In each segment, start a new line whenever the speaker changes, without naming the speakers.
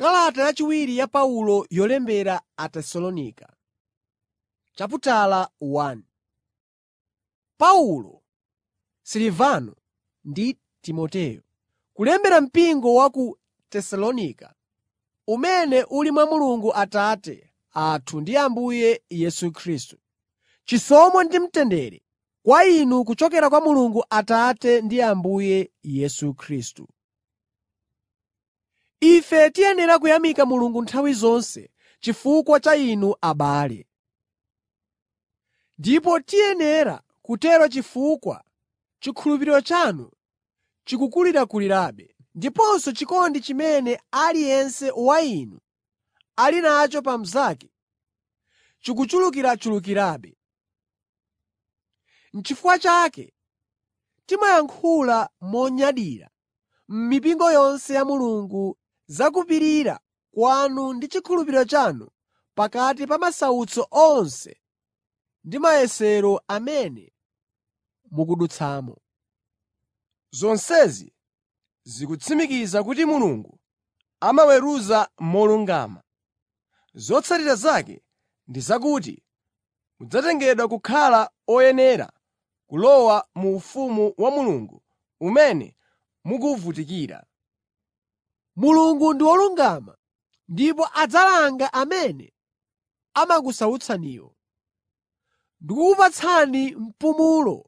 Kalata yachiwiri ya Paulo yolembera Atesalonika chaputala 1 Paulo, Silivano ndi Timoteyo, Kulembera mpingo wa ku Tesalonika, umene uli mwa Mulungu Atate athu ndi Ambuye Yesu Khristu. Chisomo ndi mtendere kwa inu kuchokera kwa Mulungu Atate ndi Ambuye Yesu Khristu. Ife tiyenera kuyamika Mulungu nthawi zonse chifukwa cha inu abale. Ndipo tiyenera kutero chifukwa chikhulupiriro chanu chikukulirakulirabe, ndiponso chikondi chimene aliyense wa inu ali nacho pa mnzake chikuchulukirachulukirabe. N'chifukwa chake timayankhula monyadira m'mipingo yonse ya Mulungu za kupirira kwanu ndi chikhulupiriro chanu pakati pa masautso onse ndi mayesero amene mukudutsamo.
Zonsezi zikutsimikiza kuti Mulungu amaweruza molungama. Zotsatira zake ndi zakuti mudzatengedwa kukhala oyenera kulowa mu ufumu wa Mulungu umene mukuwuvutikira.
Mulungu ndi wolungama ndipo adzalanga amene amakusautsaniwo ndi kukupatsani mpumulo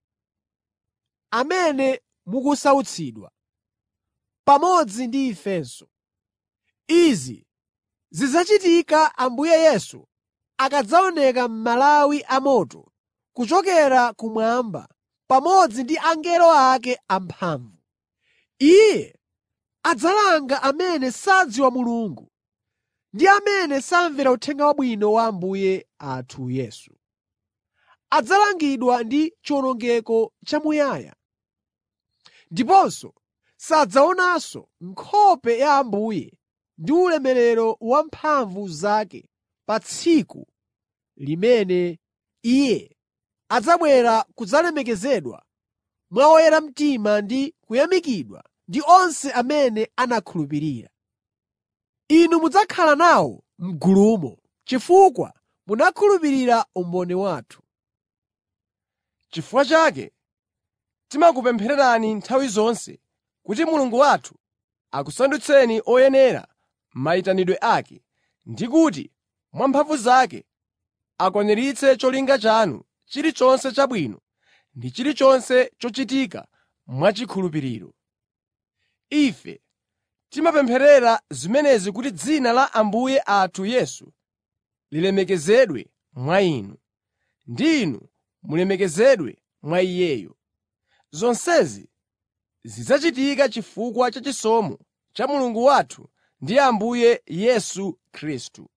amene mukusautsidwa, pamodzi ndi ifenso. Izi zidzachitika Ambuye Yesu akadzaoneka m'malawi amoto kuchokera kumwamba pamodzi ndi angelo ake amphamvu. Iye adzalanga amene sadziwa Mulungu ndi amene samvera Uthenga Wabwino wa Ambuye athu Yesu. Adzalangidwa ndi chiwonongeko chamuyaya. Ndiponso sadzaonanso nkhope ya Ambuye ndi ulemerero wa mphamvu zake pa tsiku limene Iye adzabwera kudzalemekezedwa mwa oyera mtima ndi kuyamikidwa ndi onse amene anakhulupirira. Inu mudzakhala nawo m'gulumo chifukwa munakhulupirira umboni wathu.
Chifukwa chake timakupemphererani nthawi zonse kuti Mulungu wathu akusandutseni oyenera mayitanidwe ake, ndi kuti mwa mphamvu zake akwaniritse cholinga chanu chilichonse chabwino ndi chilichonse chochitika mwachikhulupiriro. Ife timapempherera zimenezi kuti dzina la Ambuye athu Yesu lilemekezedwe mwa inu, ndi inu mulemekezedwe mwa Iyeyo. Zonsezi zidzachitika chifukwa cha chisomo cha Mulungu wathu ndi Ambuye Yesu Khristu.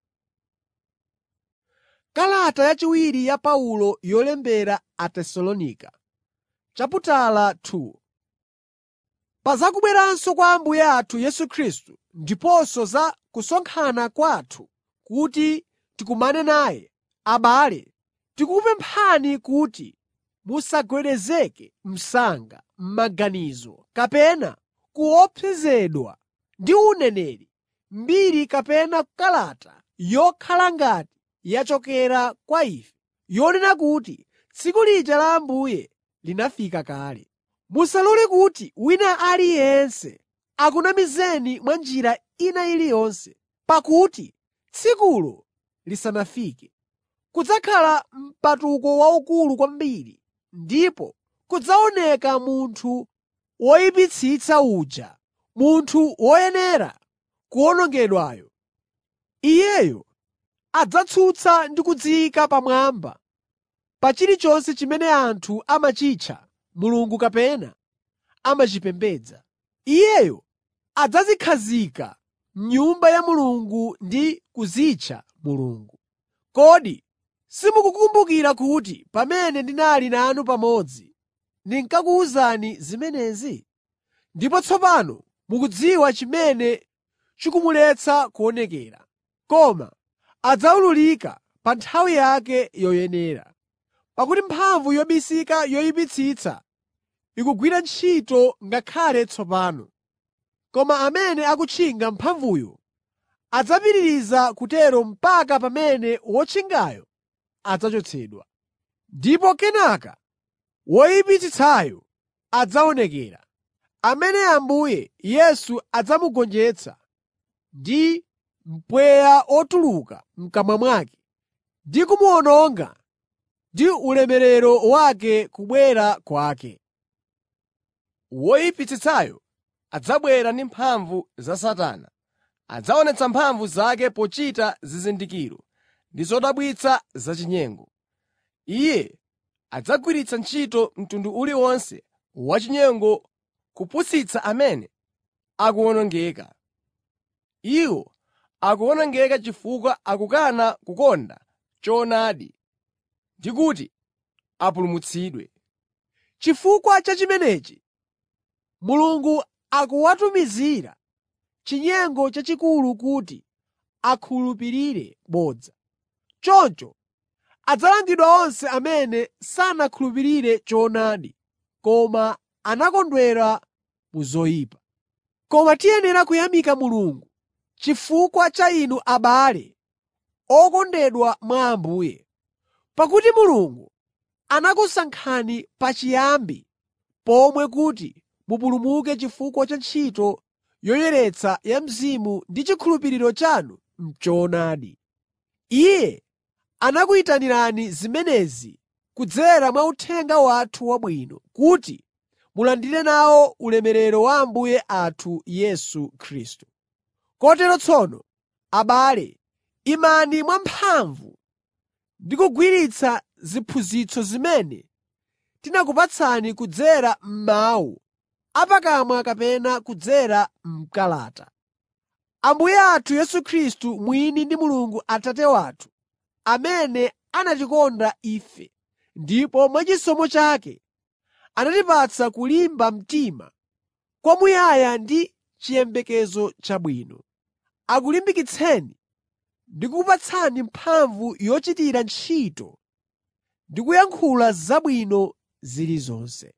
Kalata yachiwiri ya Paulo yolembera Atesalonika chaputala 2 Pa za kubweranso kwa Ambuye athu Yesu Khristu ndiponso za kusonkhana kwathu kuti tikumane naye, abale, tikukupemphani kuti musagwedezeke msanga m'maganizo kapena kuopsezedwa ndi uneneri, mbiri kapena kalata yokhala ngati yachokera kwa ife, yonena kuti tsiku lija la Ambuye linafika kale. Musalole kuti wina aliyense akunamizeni mwa njira ina iliyonse, pakuti tsikulo lisanafike, kudzakhala mpatuko waukulu kwambiri ndipo kudzaoneka munthu woyipitsitsa uja, munthu woyenera kuwonongedwayo. Iyeyo adzatsutsa ndi kudziyika pamwamba pa chilichonse chimene anthu amachitcha mulungu kapena amachipembedza. Iyeyo adzadzikhazika m'nyumba ya Mulungu ndi kudzitcha Mulungu. Kodi simukukumbukira kuti pamene ndinali nanu pamodzi ndinkakuwuzani zimenezi? Ndipo tsopano mukudziwa chimene chikumuletsa kuonekera. Koma adzawululika pa nthawi yake yoyenera. Pakuti mphamvu yobisika yoyipitsitsa ikugwira ntchito ngakhale tsopano. koma amene akutchinga mphamvuyo adzapitiriza kutero mpaka pamene wotchingayo adzachotsedwa. Ndipo kenaka woyipitsitsayo adzaonekera, amene Ambuye Yesu adzamugonjetsa ndi mpweya otuluka m'kamwa mwake ndi kumuwononga ndi ulemerero wake kubwera kwake.
Woyipitsitsayo adzabwera ndi mphamvu za Satana. Adzaonetsa mphamvu zake pochita zizindikiro ndi zodabwitsa zachinyengo. Iye adzagwiritsa ntchito mtundu uliwonse wachinyengo kupusitsa amene akuwonongeka. Iwo akuwonongeka chifukwa akukana kukonda choonadi ndi kuti apulumutsidwe.
Chifukwa cha chimenechi, Mulungu akuwatumizira chinyengo chachikulu kuti akhulupirire bodza. Choncho adzalangidwa onse amene sanakhulupirire choonadi koma anakondwera mu zoyipa. Koma tiyenera kuyamika Mulungu chifukwa cha inu abale okondedwa mwa Ambuye, pakuti Mulungu anakusankhani pachiyambi pomwe kuti mupulumuke chifukwa cha ntchito yoyeretsa ya Mzimu ndi chikhulupiriro chanu m'choonadi. Iye anakuyitanirani zimenezi kudzera mwa uthenga wathu wabwino, kuti mulandire nawo ulemerero wa Ambuye athu Yesu Khristu. Kotero tsono, abale, imani mwamphamvu ndi kugwiritsa ziphunzitso zimene tinakupatsani kudzera m'mawu apakamwa kapena kudzera m'kalata. Ambuye athu Yesu Khristu mwini ndi Mulungu Atate wathu, amene anatikonda ife ndipo mwachisomo chake anatipatsa kulimba mtima kwamuyaya ndi chiyembekezo chabwino, akulimbikitseni ndi kukupatsani mphamvu yochitira ntchito ndi kuyankhula zabwino zilizonse.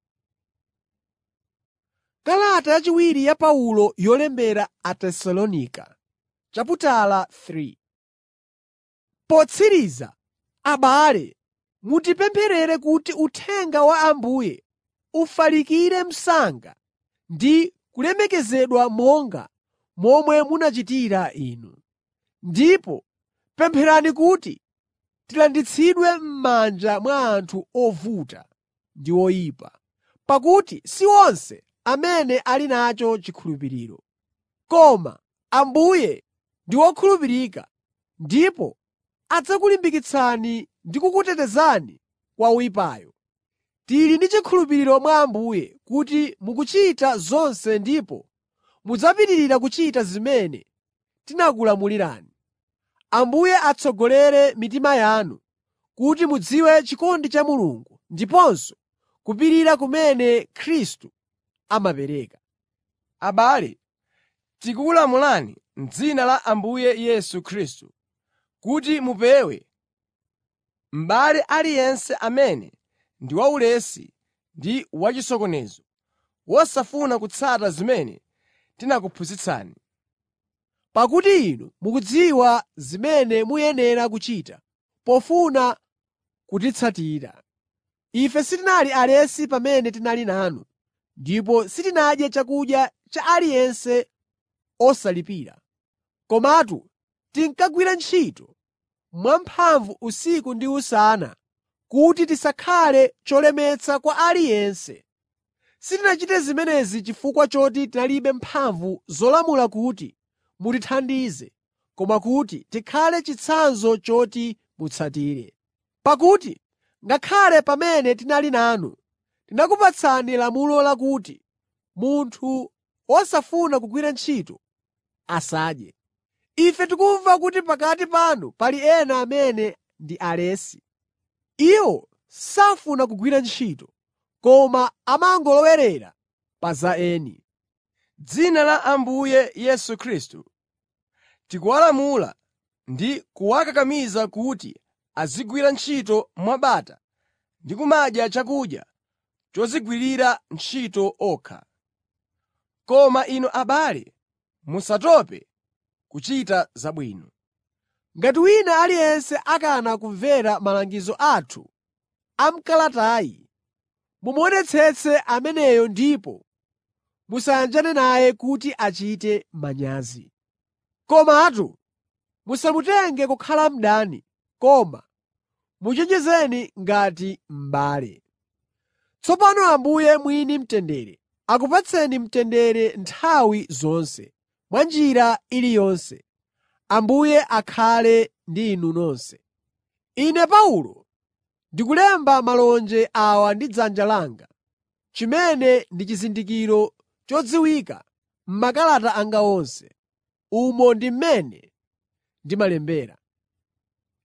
Kalata yachiwiri ya Paulo yolembera Atesalonika chaputala 3 Potsiriza, abale, mutipempherere kuti uthenga wa Ambuye ufalikire msanga ndi kulemekezedwa monga momwe munachitira inu. Ndipo pempherani kuti tilanditsidwe m'manja mwa anthu ovuta ndi oyipa, pakuti si onse amene ali nacho chikhulupiriro. Koma Ambuye ndi wokhulupirika ndipo adzakulimbikitsani ndi kukutetezani kwa woyipayo. Tili ndi chikhulupiriro mwa Ambuye kuti mukuchita zonse ndipo mudzapitirira kuchita zimene tinakulamulirani. Ambuye atsogolere mitima yanu kuti mudziwe chikondi cha Mulungu ndiponso kupirira kumene Khristu amapereka.
Abale, tikukulamulani m'dzina la Ambuye Yesu Khristu kuti mupewe m'bale aliyense amene ndi waulesi ndi wachisokonezo, wosafuna kutsata zimene tinakuphunzitsani.
Pakuti inu mukudziwa zimene muyenera kuchita pofuna kutitsatira. Ife sitinali alesi pamene tinali nanu, ndipo sitinadye chakudya cha aliyense osalipira. Komatu tinkagwira ntchito mwamphamvu usiku ndi usana kuti tisakhale cholemetsa kwa aliyense. Sitinachite zimenezi chifukwa choti tinalibe mphamvu zolamula kuti mutithandize, koma kuti tikhale chitsanzo choti mutsatire. Pakuti ngakhale pamene tinali nanu, tinakupatsani lamulo lakuti munthu wosafuna kugwira ntchito asadye. Ife tikumva kuti pakati panu pali ena amene ndi alesi. Iwo safuna kugwira ntchito, koma amangolowerera pa za eni.
M'dzina la Ambuye Yesu Khristu, tikuwalamula ndi kuwakakamiza kuti azigwira ntchito mwabata ndi kumadya chakudya chodzigwirira ntchito okha. Koma inu abale, musatope kuchita zabwino.
Ngati wina aliyense akana kumvera malangizo athu a m'kalatayi, mumuonetsetse ameneyo ndipo musayanjane naye kuti achite manyazi. Komatu musamutenge kukhala mdani, koma muchenjezeni ngati m'bale. Tsopano Ambuye mwini mtendere akupatseni mtendere nthawi zonse, mwa njira iliyonse. Ambuye akhale ndi inu nonse. Ine Paulo ndikulemba malonje awa ndi dzanja langa, chimene ndi chizindikiro chodziwika m'makalata anga onse. Umo ndi mmene ndimalembera.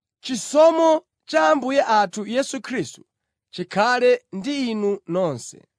Chisomo cha Ambuye athu Yesu Khristu chikhale ndi inu nonse.